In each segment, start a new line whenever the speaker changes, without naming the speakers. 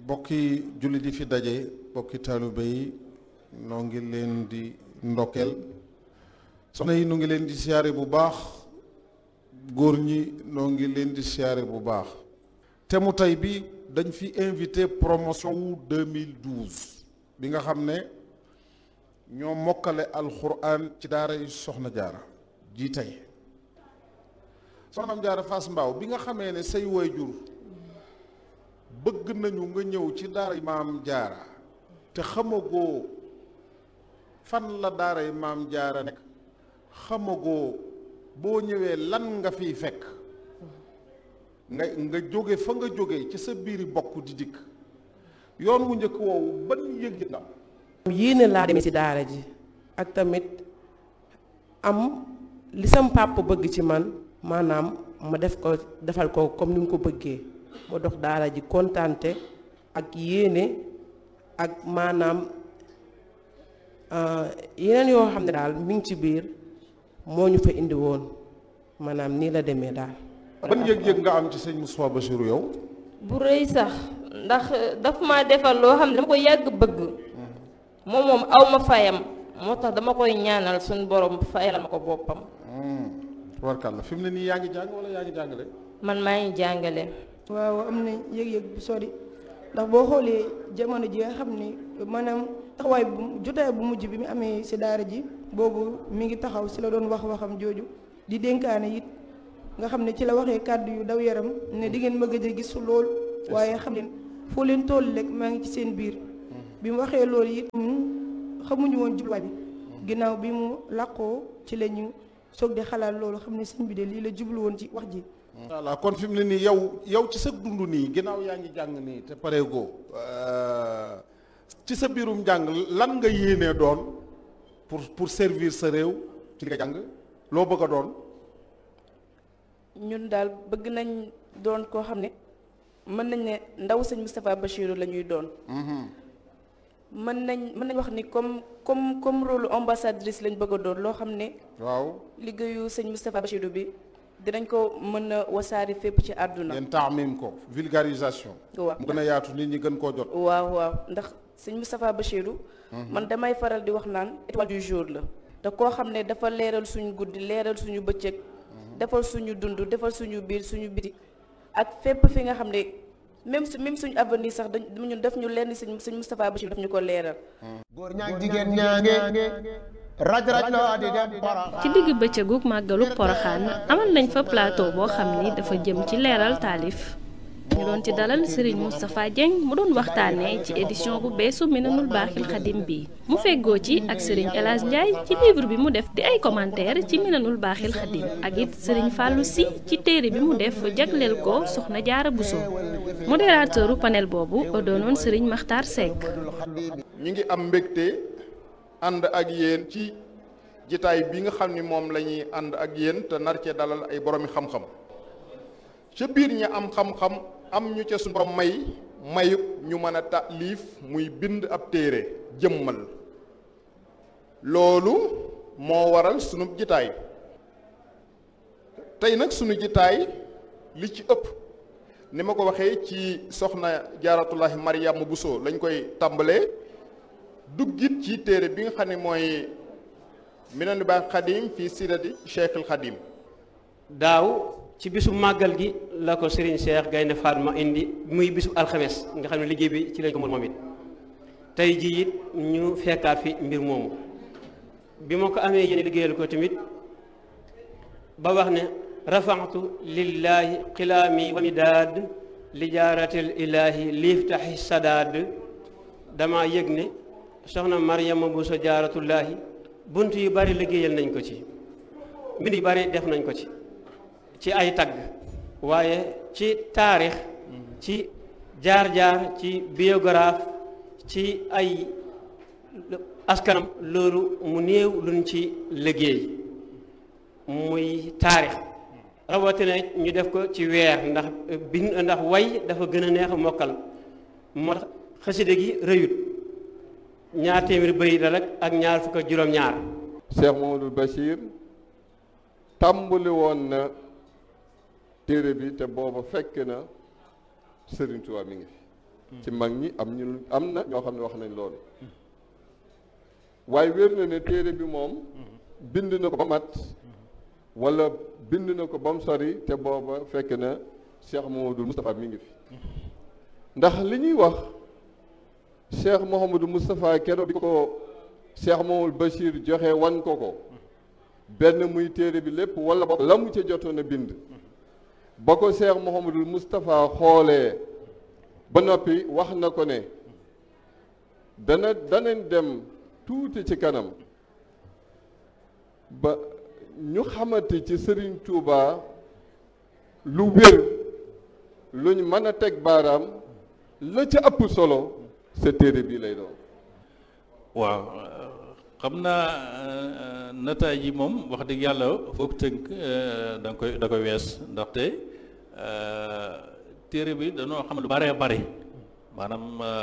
bokki jullit yi fi daje bokki taalibe yi noo ngi leen di ndokkeel soxna yi nu ngi leen di siyaare bu baax góor ñi noo ngi leen di siyaare bu baax te mu tey bi dañ fi invité promotion wu 2012 bi nga xam ne ñoo mokkale alxuraan ci daara yi soxna jaara ji tey soxnaam jaara Fass Mbaaw bi nga xamee ne say waajur bëgg nañu nga ñëw ci daara maam jaara te xamagoo fan la daara yi maam jaara nekk xamagoo boo ñëwee lan nga fiy fekk nga nga jóge fa nga jóge ci sa biiri bokk di dikk yoon wu njëkk woowu ban yëg nga
yéene laa demee ci daara ji ak tamit am li sam papa bëgg ci man maanaam ma def ko defal ko comme ni mu ko bëggee ma dox daara ji kontante ak yéene ak maanaam yeneen yoo xam ne daal mi ngi ci biir moo ñu fa indi woon maanaam nii la demee daal.
ban yëg-yëg nga am ci sëñ Moustapha Bassirou yow.
bu rëy sax ndax daf ma defal loo xam ne dama ko yàgg bëgg moom moom aw ma fayam moo tax dama koy ñaanal suñu borom fayal ma ko boppam.
tubarkàlla fi mu ne nii yaa ngi jàng wala yaa ngi jàngale.
man maa ngi jàngale.
waaw am na yëg-yëg bu sori ndax boo xoolee jamono ji nga xam ne maanaam taxawaay bu jotaay bu mujj bi mu amee si daara ji boobu mi ngi taxaw si la doon wax waxam jooju di dénkaane it nga xam ne ci la waxee kàddu yu daw yaram ne di ngeen ma gëj a gis lool waaye xam leen foo leen toll rek maa ngi ci seen biir bi mu waxee loolu it ñun xamuñu woon jubluwaay bi ginnaaw bi mu làqoo ci la ñu soog di xalaat loolu xam ne sëñ bi de lii la jublu woon ci wax ji
voilà kon fi mu ne nii yow yow ci sa dund nii ginnaaw yaa ngi jàng nii te pareegoo ci sa biirum jàng lan nga yéenee doon pour pour servir sa réew ci nga jàng loo bëgg a doon.
ñun daal bëgg nañ doon koo xam ne mën nañ ne ndaw sëñ Moustapha Bassirou la ñuy doon. mën nañ mën nañ wax ni comme comme comme rôle ambassadrice lañ bëgg a doon loo xam ne.
waaw
liggéeyu sëñ Moustapha Bassirou bi. dinañ ko mën a wasaari fépp ci àdduna.
ngeen taamim ko vulgarisation.
waaw
mu gën a yaatu nit ñi gën koo jot.
waaw waaw ndax sëñ Moustapha Bassirou. man damay faral di wax naan étoile du jour la. te koo xam ne dafa leeral suñu guddi leeral suñu bëccëg. defal suñu dund defal suñu biir suñu biti. ak fépp fi nga xam ne même su même suñu avenir sax dañ ñun def ñu lenn sëñ sëñ Moustapha Bassirou daf ñu ko leeral.
góor ñaag jigéen ñaange. raj raj loo di dem
ci digg bëccëgu màggalu poroxaan amal nañ fa plateau boo xam ni dafa jëm ci leeral taalif ñu doon ci dalal Serigne Moustapha Dieng mu doon waxtaanee ci édition bu beesu Minanul Baaxil Xadim bi mu feggoo ci ak Serigne El Hadj Ndiaye ci livre bi mu def di ay commentaire ci Minanul Baaxil Xadim ak it Serigne Fallou Sy ci téere bi mu def jagleel ko Soxna Jaara Bousso modérateuru panel boobu doonoon Serigne Makhtar Seck.
ñu ngi am mbégte. ànd ak yéen ci jitaay bi nga xam ni moom la ñuy ànd ak yéen te nar cee dalal ay boroomi xam-xam ca biir ñi am xam-xam am ñu ca suñu borom may mayub ñu mën a taalif muy bind ab téere jëmmal loolu moo waral sunu jitaay tey nag sunu jitaay li ci ëpp ni ma ko waxee ci soxna jaaratullahi Mariama Bousso lañ koy tàmbalee duggit ci téere bi nga xam ne mooy Minanul Baaxil Xadim fii sirati Cheikhul Xadim
daaw ci bisu màggal gi la ko Serigne Cheikh Gaynde Fatma indi muy bisu alxames nga xam ne liggéey bi ci lañ ko moom it tey jii it ñu fekkaat fi mbir moomu bi ma ko amee yéen liggéeyal ko tamit ba wax ne rafaxtu lillahi xilaami wa midaad li jaaratil ilaahi liiftaxi sadaad dama yëg ne soxna Mariama Bousso jaaratullaahi bunt yu bari liggéeyal nañ ko ci mbind yu bari def nañ ko ci ci ay tagg waaye ci taarix ci jaar-jaar ci biographe ci ay askanam loolu mu néew luñ ci liggéey muy taarix rawatina ñu def ko ci weer ndax bind ndax way dafa gën a neex a mokkal moo tax xaside gi rëyut ñaar téeméeri bëy la rek ak ñaar fukk ak juróom-ñaar.
Cheikh Mamadou Bachir tàmbali woon na téere bi te booba fekk na Serigne Touba mi ngi fi ci mag ñi am ñu am na ñoo xam ne wax nañ loolu waaye wér na ne téere bi moom bind na ko ba mat wala bind na ko ba mu sori te booba fekk na Cheikh Mouhamadou Moustapha mi ngi fi ndax li ñuy wax Cheikh Mouhamadou Moustapha keroog bi ko Cheikh Mouhamadou Bachir joxe wan ko ko benn muy téere bi lépp wala ba la mu ca jotoon a bind ba ko Cheikh Mouhamadou Moustapha xoolee ba noppi wax na ko ne dana danañ dem tuuti ci kanam ba ñu xamante ci Serigne Touba lu wér luñ mën a teg baaraam la ca ëpp solo sa téere bii lay doon.
waaw xam naa nataay yi moom wax dëgg yàlla foog tënk da nga koy da koy wees ndaxte téere bi dañoo xam lu baree bare maanaam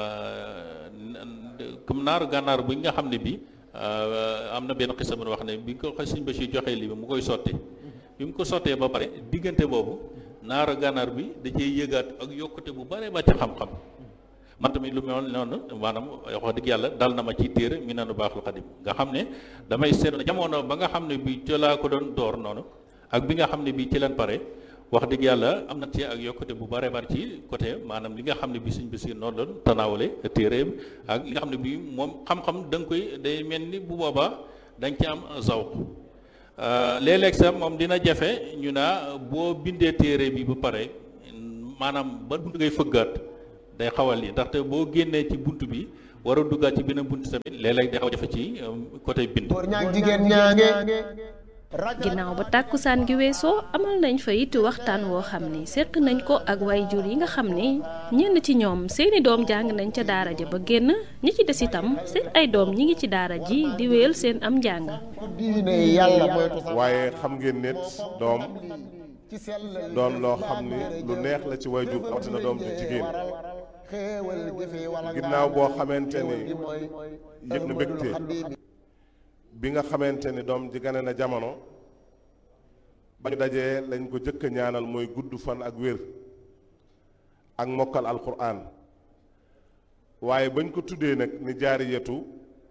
comme naaru gànnaar bi nga xam ne bi am na benn xisa bu wax ne bi ko sëñ ba si joxee lii bi mu koy sotti bi mu ko sottee ba pare diggante boobu naaru gànnaar bi da cee yëgaat ak yokkute bu bare ba ci xam-xam man tamit lu mel noonu maanaam wax dëgg yàlla dal na ma ci téere mi nanu baaxul xadim nga xam ne damay seetlu jamono ba nga xam ne bi ci laa ko doon door noonu ak bi nga xam ne bi ci leen pare wax dëgg yàlla am na ci ak yokkute bu bare bare ci côté maanaam li nga xam ne bi suñ bisi noonu doon tanaawale téere ak li nga xam ne bi moom xam-xam da nga koy day mel ni bu boobaa da nga ci am zawq léeg-léeg sax moom dina jafe ñu naa boo bindee téere bi ba pare maanaam ba bunt ngay fëggaat day xawal lii ndaxte boo génnee ci bunt bi war a duggaat ci beneen bunt tamit léeg-léeg day xaw a jafe ci côté bind
jigéen ñaange
ginnaaw ba tàkkusaan gi weesoo amal nañ fa it waxtaan woo xam ni seq nañ ko ak waajur yi nga xam ni ñenn ci ñoom seeni doom jàng nañ ca daara ja ba génn ñi ci des itam seen ay doom ñi ngi ci daara ji di wéyal seen am njàng.
waaye xam ngeen nit doom doon loo xam ni lu neex la ci waajur rawatina doom ju jigéen ginnaaw boo xamante ni yëg na mbégte bi nga xamante ni doom ji gane na jamono ba ñu dajee lañ ko jëkk a ñaanal mooy gudd fan ak wér ak mokkal alquran waaye bañ ko tuddee nag ni jaariyatu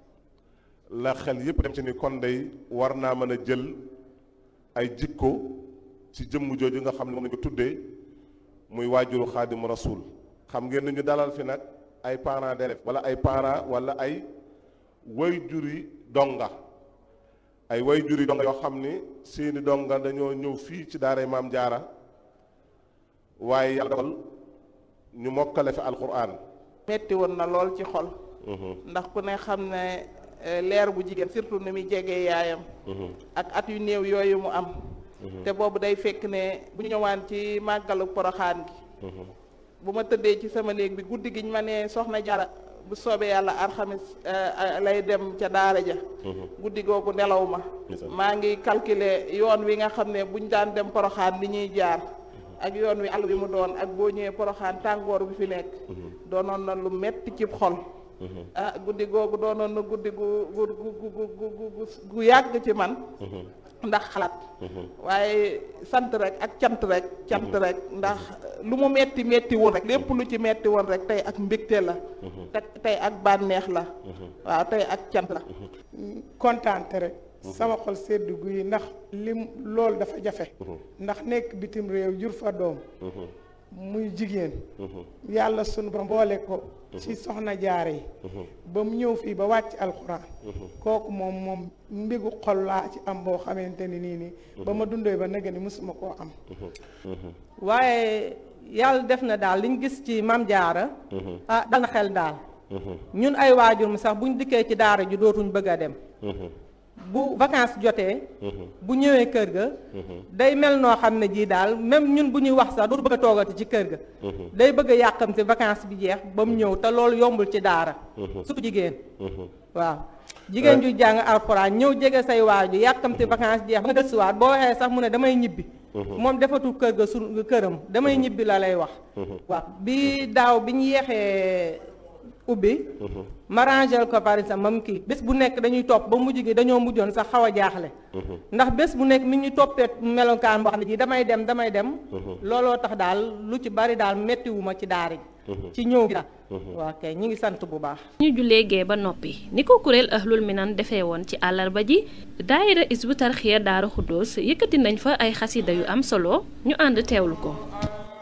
la xel yépp dem ci ni kon day war naa mën a jël ay jikko ci jëmm jooju nga xam ne moom lañ ko tuddee muy waajuru xaadimu rasul xam ngeen ni ñu dalal fi nag ay parents d'élèves wala ay parents wala ay wayjuri donga ay wayjuri donga yoo xam ni seeni donga dañoo ñëw fii ci daaray maam jaara waaye yàlla dogal ñu mokkale fi alquran
metti woon na lool ci xol ndax ku ne xam ne leer bu jigéen surtout ni muy jegee yaayam ak at yu néew yooyu mu am te boobu day fekk ne bu ñu ñëwaan ci màggalu poroxaan gi bu ma tëddee ci sama néeg bi guddi gi ñu ma ne soxna jara bu soobee yàlla alxamis lay dem ca daara ja guddi googu nelaw ma maa ngi calculer yoon wi nga xam ne buñ daan dem poroxaan ni ñuy jaar ak yoon wi àll bi mu doon ak boo ñëwee poroxaan tàngoor bi fi nekk doonoon na lu metti ci xol ah guddi googu doonoon na guddi gu gu gu gu gu gu yàgg ci man ndax xalaat waaye sant rek ak cant rek cant rek ndax lu mu metti metti woon rek lépp lu ci metti woon rek tey ak mbégte la te tey ak bànneex la waaw tey ak cant la
kontaante rek sama xol sedd guy ndax lim loolu dafa jafe ndax nekk bitim réew jur fa doom muy jigéen yàlla sunu ba mboole ko ci soxna jaare yi ba mu ñëw fii ba wàcc alxuraan kooku moom moom mbigu xol laa ci am boo xamante ni nii nii ba ma dundee ba nega ni mësuma koo am
waaye yàlla def na daal liñ gis ci mam jaara ah dal na xel daal ñun ay waajur mi sax buñ dikkee ci daara ji dootuñ bëgg a dem bu vacances jotee bu ñëwee kër ga day mel noo xam ne jii daal même ñun bu ñuy wax sax dootu bëgg a toogati ci kër ga day bëgg a yàqamte vacances bi jeex ba mu ñëw te loolu yombul ci daara surtout jigéen waaw jigéen ju jàng alxuraan ñëw jege say waaju yàqamte vacances jeex ba nga gëstuwaat boo waxee sax mu ne damay ñibbi moom defatul kër ga su këram damay ñibbi la lay wax waaw bi daaw bi ñu yeexee ubbi ma rangel ko par exemple mam kii bés bu nekk dañuy topp ba mujj gi dañoo mujjoon sax xaw a jaaxle ndax bés bu nekk mi ñu toppee melokaan boo xam ne ji damay dem damay dem looloo tax daal lu ci bari daal mettiwuma ci daara ji ci ñëw gi daal waa kay ñi ngi sant bu baax
ñu jullee gee ba noppi ni ko kuréel ahlul minan defee woon ci àllarba ji daayira isbu tarxiya daara xuddoos yëkkati nañ fa ay xasida yu am solo ñu ànd teewlu ko